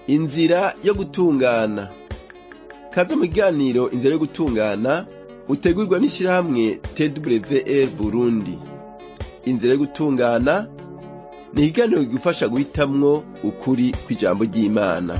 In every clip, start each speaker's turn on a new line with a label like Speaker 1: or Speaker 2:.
Speaker 1: inzira yo gutungana kaze mu kiganiro inzira yo gutungana utegurwa n'ishirahamwe twr burundi inzira yo gutungana ni ikiganiro kigufasha guhitamwo ukuri kw'ijambo ry'imana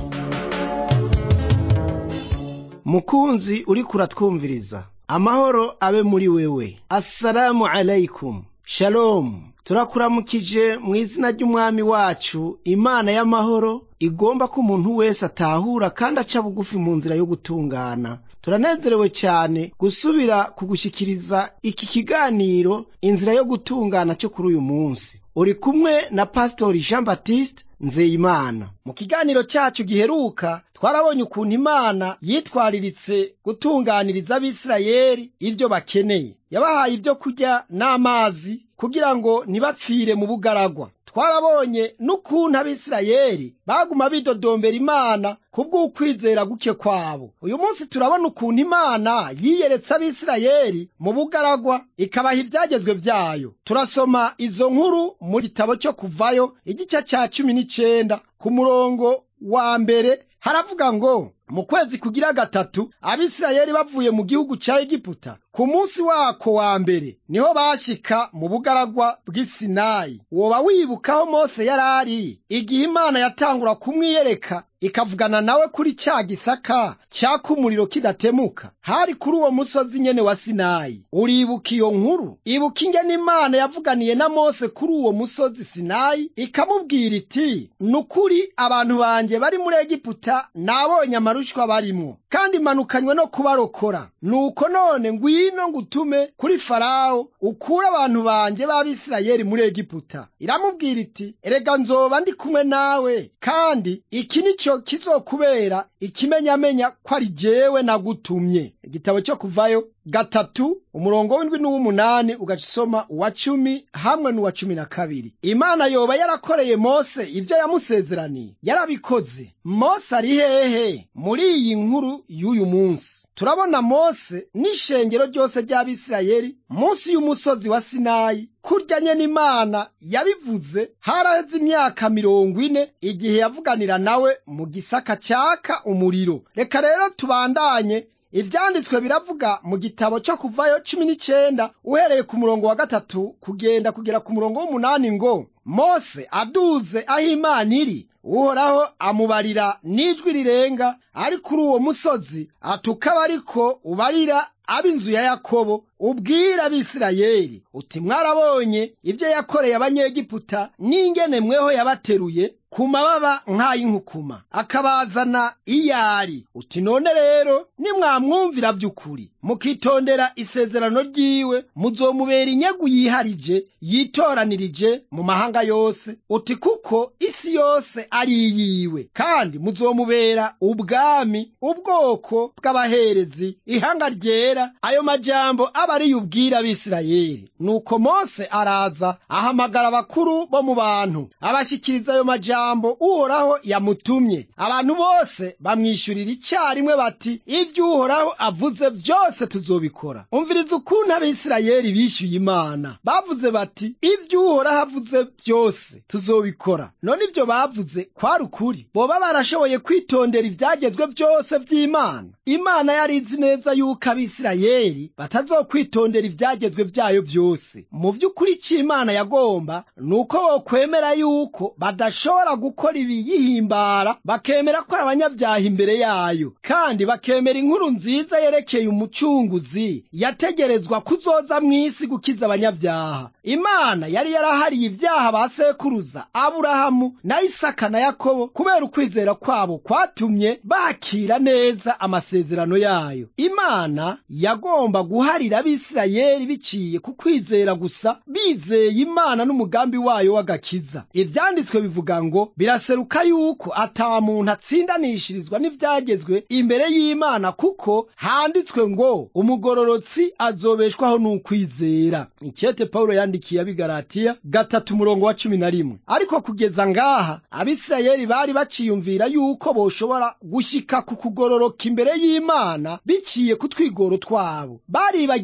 Speaker 2: mukunzi uriko uratwumviriza amahoro abe muri wewe assalamu alaikum shalomu turakuramukije mu izina ry'umwami wacu imana y'amahoro igomba ko umuntu wese atahura kandi aca bugufi mu nzira yo gutungana turanezerewe cyane gusubira kugushyikiriza iki kiganiro inzira yo gutungana cyo kuri uyu munsi uri kumwe na pasitori jean baptiste nzeyimana mu kiganiro cyacu giheruka twarabonye ukuntu imana yitwariritse gutunganiriza abisirayeli ibyo bakeneye yabahaye ibyo kurya n'amazi kugira ngo ntibapfire mu bugaragwa twarabonye n'ukuntu abisirayeli baguma bidodombera imana kubw'ukwizera guke kwabo uyu munsi turabona ukuntu imana yiyeretse abisirayeli mu bugaragwa ikabaha ibyagezwe byayo turasoma izo nkuru mu gitabo cyo kuvayo igice cya cumi n'icenda ku murongo wa mbere haravuga ngo mu kwezi kugira gatatu abisirayeli bavuye mu gihugu ca egiputa ku munsi wako wa mbere niho bashyika mu bugaragwa bw'isinayi woba wibukaho mose yari ari igihe imana yatangura kumwiyereka ikavugana nawe kuri cya gisaka cyaka umuriro kidatemuka hari kuri uwo musozi nyene wa sinayi uribuka iyo nkuru ibuka ingene imana yavuganiye na mose kuri uwo musozi sinayi ikamubwira iti nukuri abantu banjye bari muri egiputa nabonye amarushwa barimwo kandi manukanywe no kubarokora nuko none ngwino ngutume kuri farawo ukure abantu banjye b'abisirayeli muri egiputa iramubwira iti erega nzoba ndi kumwe nawe kandi iki ni cyo kizokubera ikimenyamenya ko ari jewe nagutumye igitabo cyo kuvayo gatatu umurongo w'indwi n'uw'umunani ugacisoma uwa cumi hamwe n'uwa cumi na kabiri imana yoba yarakoreye mose ibyo yamusezeraniye yarabikoze mose ari hehe muri iyi nkuru y'uyu munsi turabona mose n'ishengero ryose ry'abisirayeli munsi y'umusozi wa sinayi kurya nyene imana yabivuze haraheze imyaka mirongo ine igihe yavuganira nawe mu gisaka cyaka umuriro reka rero tubandanye ivyanditswe biravuga mu gitabo cyo kuvayo cumi n'icenda uhereye ku murongo wa gatatu kugenda kugera ku murongo w'umunani ngo mose aduze aho imana iri uhoraho amubarira n'ijwi rirenga ari kuri uwo musozi atukaba ariko ubarira ab'inzu ya yakobo ubwira abisirayeli uti mwarabonye ibyo yakoreye abanyegiputa n'ingene mweho yabateruye ku mababa nk'ay'inkukuma akabazana iyari uti none rero nimwamwumvira by'ukuri mukitondera isezerano ryiwe muzomubera inyegu yiharije yitoranirije mu mahanga yose uti kuko isi yose ari iyiwe kandi muzomubera ubwami ubwoko bw'abaherezi ihanga ryera ayo majambo aba ari yubwira abisirayeli nuko mose araza ahamagara abakuru bo mu bantu abashyikiriza ayo majambo uhoraho yamutumye abantu bose bamwishyurira icyarimwe bati ibyo uhoraho avuze byose tuzobikora umviriza ukuntu abisirayeli bishyuye imana bavuze bati ibyo uhoraho avuze byose tuzobikora none ibyo bavuze kwari ukuri boba barashoboye kwitondera ibyagezwe byose by'imana imana yari izi neza yuko abisirayeli batazokwitondera ibyagezwe byayo byose mu by'ukuri icyo imana yagomba ni uko bokwemera yuko badashobora gukora ibiyihimbara bakemera ko ari abanyabyaha imbere yayo kandi bakemera inkuru nziza yerekeye umucunguzi yategerezwa kuzoza mu isi gukiza abanyabyaha imana yari yarahariye ibyaha ba sekuruza aburahamu na isaka na yakobo kubera ukwizera kwabo kwatumye bakira neza amasezerano yayo imana yagomba guharira abisirayeli biciye ku kwizera gusa bizeye imana n'umugambi wayo w'agakiza ivyanditswe bivuga ngo biraseruka yuko ata muntu atsindanishirizwa n'ivyagezwe imbere y'imana kuko handitswe ngo umugororotsi azobeshwaho n'ukwizera icyete pawulo yandikiye abigaratiya gatatu umurongo wa cumi na rimwe ariko kugeza ngaha abisirayeli bari baciyumvira yuko boshobora gushika ku kugororoka imbere y'imana biciye ku twigoro twabo baribagiye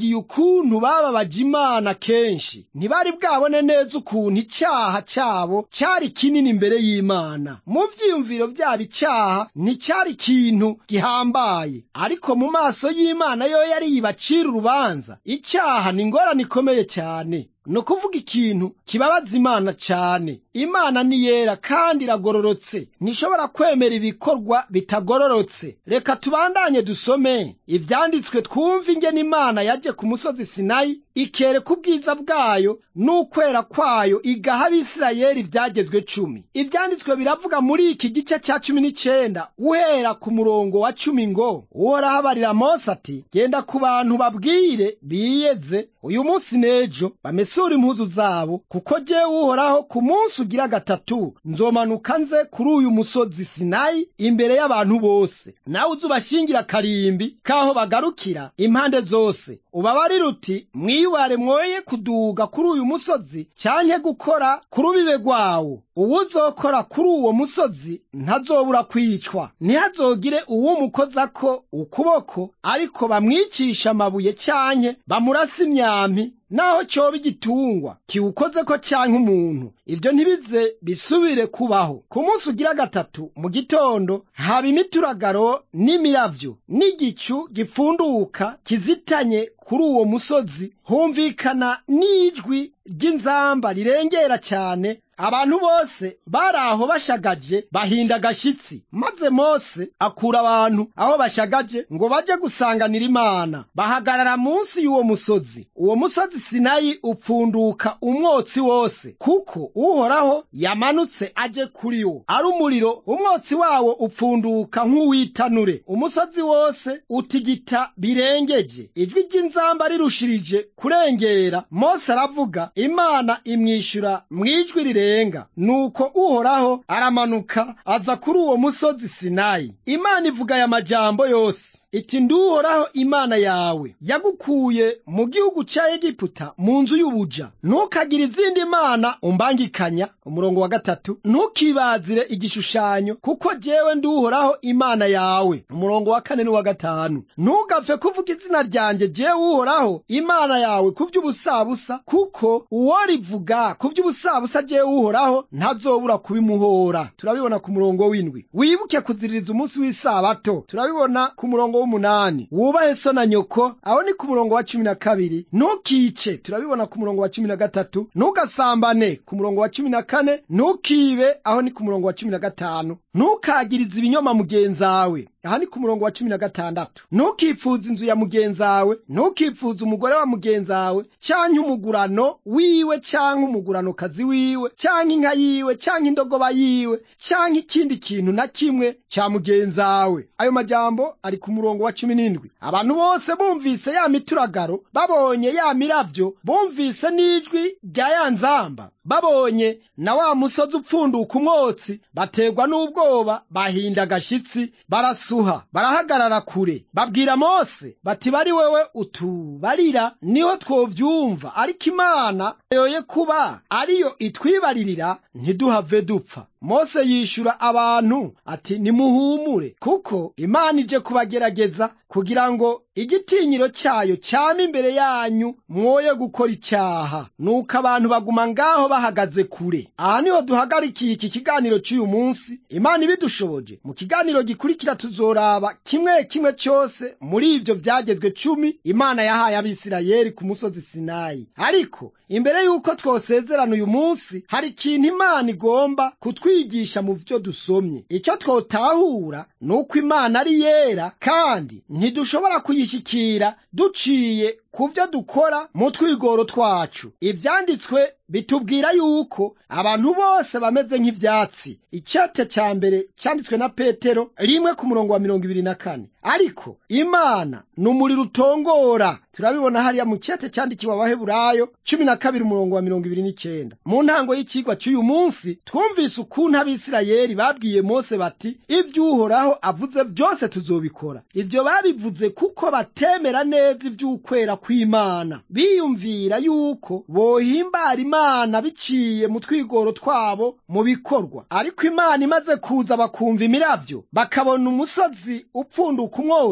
Speaker 2: bibagiye ukuntu bababaje imana kenshi ntibari bwabone neza ukuntu icyaha cyabo cyari kinini imbere y'imana mu vyiyumviro vyabo icyaha nticyari ikintu gihambaye ariko mu maso y'imana yo yari yibacira urubanza icyaha ni ingorane ikomeye cyane ni ukuvuga ikintu kibabaza imana cyane imana ni yera kandi iragororotse ntishobora kwemera ibikorwa bitagororotse reka tubandanye dusome ibyanditswe twumve ingene imana yaje ku musozi sinayi ikereka ubwiza bwayo n'ukwera kwayo igaha abisirayeli ibyagezwe cumi ibyanditswe biravuga muri iki gice cya cumi n'icyenda uhera ku murongo wa cumi ngo uhoraho abarira mose ati genda ku bantu babwire biyeze uyu munsi n'ejo bamesure impuzu zabo kuko jyewe uhoraho ku munsi ugira gatatu nzomanuka nze kuri uyu musozi sinayi imbere y'abantu bose nawe uze ubashingira akarimbi k'aho bagarukira impande zose ubabarire uti mwiyubare mwoye kuduga kuri uyu musozi cyanke gukora ku rubibe rwawo uwuzokora kuri uwo musozi ntazobura kwicwa ntihazogire uwumukozako ukuboko ariko bamwicisha amabuye cyanke bamurasa imyampi naho cyoba igitungwa kiwukozeko canke umuntu ivyo ntibize bisubire kubaho ku munsi ugira gatatu mu gitondo haba imituragaro n'imiravyo n'igicu gipfunduka kizitanye kuri uwo musozi humvikana n'ijwi ry'inzamba rirengera cyane abantu bose bari aho bashagaje bahinda agashitsi maze mose akura abantu aho bashagaje ngo baje gusanganira imana bahagarara munsi y'uwo musozi uwo musozi sinayi upfunduka umwotsi wose kuko uhoraho yamanutse aje kuri wo ari umuriro umwotsi wawo upfunduka nk'uwitanure umusozi wose utigita birengeje ijwi ry'inzamba rirushirije kurengera mose aravuga imana imwishyura mu ijwi rirenga nuko uhoraho aramanuka aza kuri uwo musozi sinayi imana ivuga aya majambo yose iti nduhoraho imana yawe yagukuye mu gihugu cya egiputa mu nzu y'ubuja ntukagire izindi mana umbangikanya umurongo wa gatatu ntukibazire igishushanyo kuko jyewe nduhoraho imana yawe umurongo wa kane n'uwa gatanu ntugapfe kuvuga izina ryanjye jyewe uhoraho imana yawe ku by'ubusabusa kuko uwo rivuga ku by'ubusabusa jyewe uhoraho ntazobura kubimuhora turabibona ku murongo w'indwi wibuke kuziririza umunsi w'isabato turabibona ku murongo w'umunani wubahe so na nyoko aho ni ku murongo wa cumi na kabiri ntukice turabibona ku murongo wa cumi na gatatu ntugasambane ku murongo wa cumi na kane ntukibe aho ni ku murongo wa cumi na gatanu ntukagirize ibinyoma mugenzawe aha ni ku murongo wa cumi na gatandatu ntukipfuze inzu ya mugenzawe ntukipfuze umugore wa mugenzawe canke umugurano wiwe canke umuguranokazi wiwe canke inka yiwe canke indogoba yiwe canke ikindi kintu na kimwe ca mugenzawe ayo majambo ari ku murongo wa cumi n'indwi abantu bose bumvise ya mituragaro babonye ya miravyo bumvise n'ijwi rya ya nzamba babonye na wa musozi upfunduka umwotsi baterwa n'ubwoba bahinda agashitsi barasuha barahagarara kure babwira mose bati bari wewe utubarira niho twovyumva ariko imana yoye kuba ariyo itwibaririra ntiduhave dupfa mose yishura abantu ati nimuhumure kuko imana ije kubagerageza kugira ngo igitinyiro cyayo cyame imbere yanyu mwoye gukora icyaha nuko abantu baguma ngaho bahagaze kure aha niho duhagarikiye iki kiganiro cy'uyu munsi imana ibidushoboje mu kiganiro gikurikira tuzoraba kimwe kimwe cyose muri ibyo byagezwe cumi imana yahaye abisirayeli ku musozi sinayi ariko imbere y'uko twosezerana uyu munsi hari ikintu imana igomba kutwigisha mu byo dusomye icyo twotahura ni uko imana ari yera kandi ntidushobora kuyishyikira duciye ku byo dukora mu twigoro twacu ibyanditswe bitubwira yuko abantu bose bameze nk'ibyatsi icyate cya mbere cyanditswe na petero rimwe ku murongo wa mirongo ibiri na kane ariko imana ni umuriro utongora turabibona hariya mu cyate cyandikiwe abaheburayo cumi na kabiri umurongo wa mirongo ibiri n'icyenda mu ntango y'ikigwa cy'uyu munsi twumvise ukuntu abisirayeli babwiye mose bati ibyo uhoraho avuze byose tuzobikora ibyo babivuze kuko batemera neza iby'ukwera kw'imana biyumvira yuko bohimbara imana biciye mu twigoro twabo mu bikorwa ariko imana imaze kuza bakumva imiravyo bakabona umusozi upfunduka umwotsi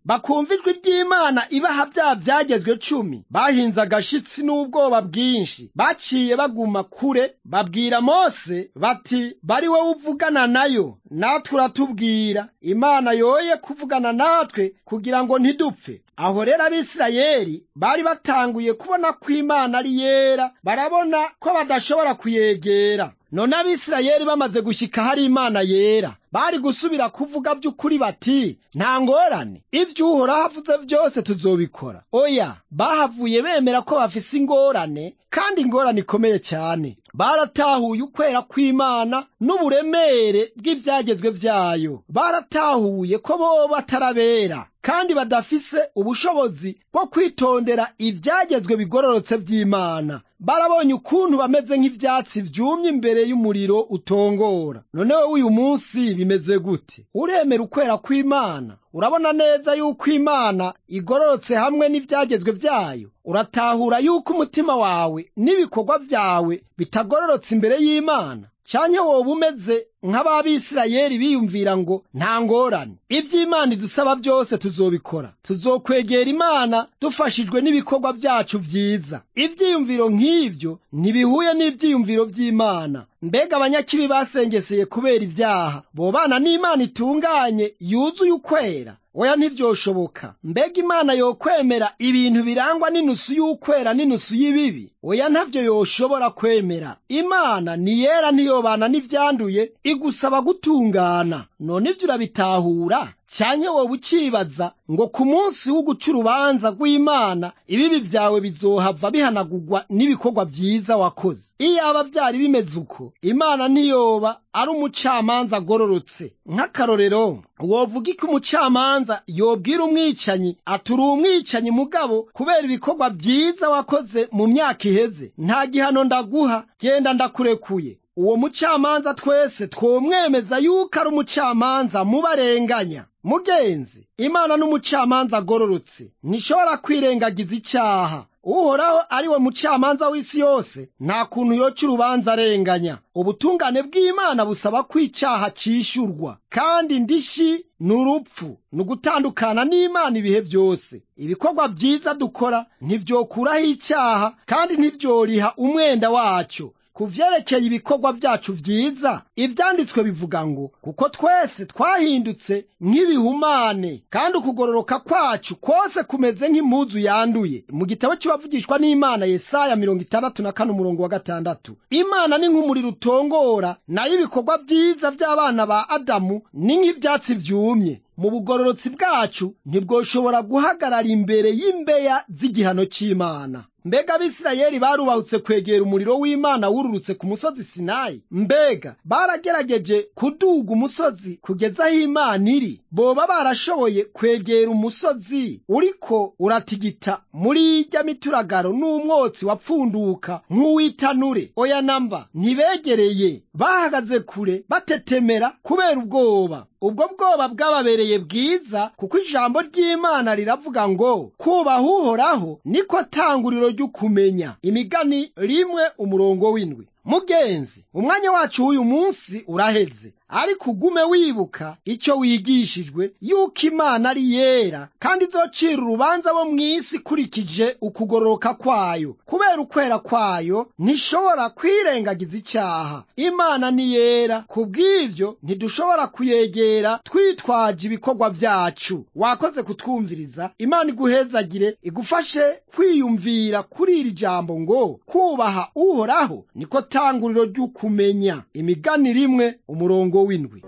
Speaker 2: bakumva ijwi ry'imana ibaha bya byagezwe cumi bahinze agashitsi n'ubwoba bwinshi baciye baguma kure babwira mose bati bari wowe uvugana nayo natwe uratubwira imana yoye kuvugana natwe kugira ngo ntidupfe aho rero abisirayeli bari batanguye kubona ko imana ari yera barabona ko badashobora kuyegera none abisirayeli bamaze gushyika hari imana yera bari gusubira kuvuga by'ukuri bati nta ngorane ibyo uhoraho avuze byose tuzobikora oya bahavuye bemera ko bafise ingorane kandi ingorane ikomeye cyane baratahuye ukwera kw'imana n'uburemere bw'ibyagezwe byayo baratahuye ko bo batarabera kandi badafise ubushobozi bwo kwitondera ibyagezwe bigororotse by'imana barabonye ukuntu bameze nk'ibyatsi byumye imbere y'umuriro utongora noneho uyu munsi bimeze gute uremera ukwera kw'imana urabona neza yuko imana igororotse hamwe n'ibyagezwe byayo uratahura yuko umutima wawe n'ibikorwa byawe bitagororotse imbere y'imana cyane wowe umeze nk'ababisirayeli biyumvira ngo nta ngorane iby'imana idusaba byose tuzobikora tuzokwegera imana dufashijwe n'ibikorwa byacu byiza ibyiyumviro nk'ibyo ntibihuye n'ibyiyumviro by'imana mbega abanyakibi basengeseye kubera ibyaha bobana n'imana itunganye yuzuye ukwera oya ntibyoshoboka mbega imana yokwemera ibintu birangwa n'inusu y'ukwera n'inusu y'ibibi oya ntabyo yoshobora kwemera imana ni yera ntiyobana n'ibyanduye igusaba gutungana none ibyo urabitahura cyane wowe ukibaza ngo ku munsi wo guca urubanza rw'imana ibibi byawe bizohava bihanagurwa n'ibikorwa byiza wakoze iyaba byari bimeze uko imana ntiyoba ari umucamanza agororotse nk'akarorero wovuga ko umucamanza yobwira umwicanyi aturi umwicanyi mugabo kubera ibikorwa byiza wakoze mu myaka iheze nta gihano ndaguha genda ndakurekuye uwo mucamanza twese twomwemeza yuko ari umucamanza mubarenganya mugenzi imana n'umucamanza agororotse ntishobora kwirengagiza icyaha uhoraho ari we mucamanza w'isi yose nta kuntu yoca urubanza arenganya ubutungane bw'imana busaba ko icyaha cyishyurwa kandi ndishi ni urupfu ni ugutandukana n'imana ibihe byose ibikorwa byiza dukora ntibyokuraho icyaha kandi ntibyoriha umwenda wacyo ku vyerekeye ibikorwa byacu vyiza ivyanditswe bivuga ngo kuko twese twahindutse nk'ibihumane kandi ukugororoka kwacu kose kumeze nk'impuzu yanduye mu gitabo cy'abavugishwa n'imana yesaya mirongo itandatu na kane umurongo wa gatandatu imana ni nk'umuriro utongora nayo ibikorwa vyiza by'abana ba adamu ni nk'ivyatsi vyumye mu bugororotsi bwacu ntibwoshobora guhagarara imbere y'imbeya z'igihano cy'imana mbega abisirayeli barubahutse kwegera umuriro w'imana wururutse ku musozi sinayi mbega baragerageje kuduga umusozi kugeza aho imana iri boba barashoboye kwegera umusozi uriko uratigita muri irya mituragaro n'umwotsi wapfunduka nk'uw'itanure oya namba ntibegereye bahagaze kure batetemera kubera ubwoba ubwo bwoba bwababereye bwiza kuko ijambo ry'imana riravuga ngo kubaha uhoraho niko tanguriro ry'ukumenya imigani rimwe umurongo w'indwi mugenzi umwanya wacu w'uyu munsi uraheze ariko ugume wibuka icyo wigishijwe yuko imana ari yera kandi izocira urubanza bo mu isi ikurikije ukugororoka kwayo kubera ukwera kwayo ntishobora kwirengagiza icyaha imana ni yera ku bw'ibyo ntidushobora kuyegera twitwaje ibikorwa byacu wakoze kutwumviriza imana iguhezagire igufashe kwiyumvira kuri iri jambo ngo kubaha uhoraho niko tanguriro ry'ukumenya imigani rimwe umurongo w'indwi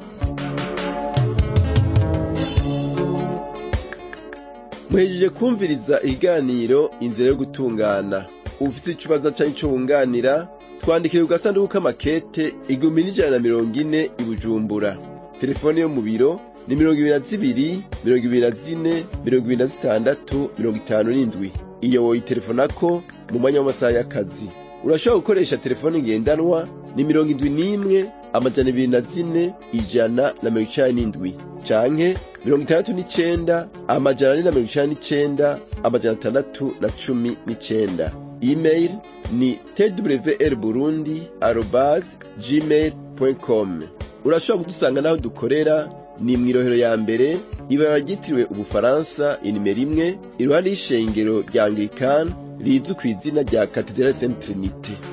Speaker 1: muhejeje kumviriza ikiganiro inzira yo gutungana ufite ikibazo cyangwa icyo wunganira twandikire ku gasanduku k'amakete igihumbi n'ijana na mirongo ine i bujumbura telefone yo mu biro ni mirongo ibiri na zibiri mirongo ibiri na zine mirongo ibiri na zitandatu mirongo itanu n'indwi iyo woyitelefonako mu mwanya w'amasaha y'akazi urashobora gukoresha telefone ngendanwa ni mirongo indwi n'imwe amajana ibiri na zine ijana na mirongo icenda n'indwi canke mirongo itandatu n'icenda amajana ane na mirongo icenda n'icenda amajana atandatu na cumi n'icenda email ni twr burundi arobas gmail com urashobora kudusanga n'aho dukorera ni mw'irohero ya mbere ibara ryitiriwe ubufaransa inimero imwe iruhande y'ishengero rya anglikani rizwi ku izina rya katedrale sainte trinite